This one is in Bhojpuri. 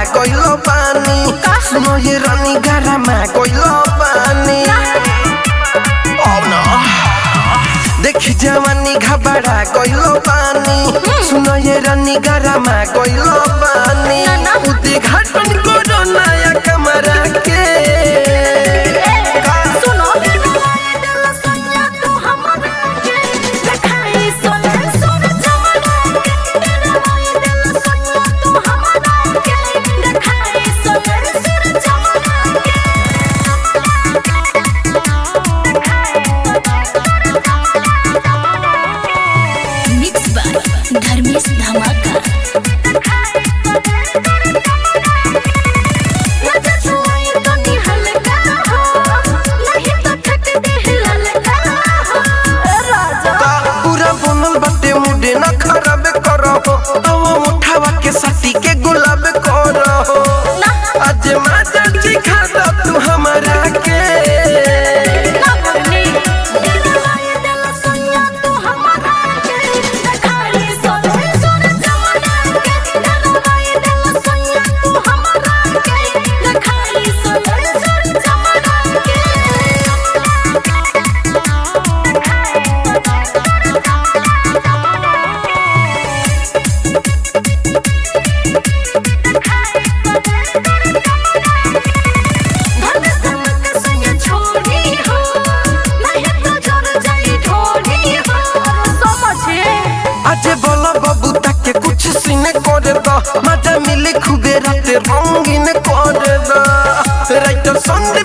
कइलो बानी सुनो ये रानी गरमा कइलो बानी Oh no देख जवानी घबरा कइलो बानी सुनो ये रानी गरमा कइलो बानी उद्घाटन करो नया कमरा के सुनो दिल सैया तू हमरा के देखाई सोना सोना चमड़ा के दिल सैया तू हमरा के देखाई सोना सोना चमड़ा के मिक्स बाय धर्मेश धमाका पूरा बनल बाटे मुडे न खराब करो अब मुठावा के साथी के गुलाब करो आज माता जी खाता तू हमारा के आज बोला बाबू ताके कुछ सीने कर दो मजा मिले खूबे रात रंगीन कर दो राइट संडे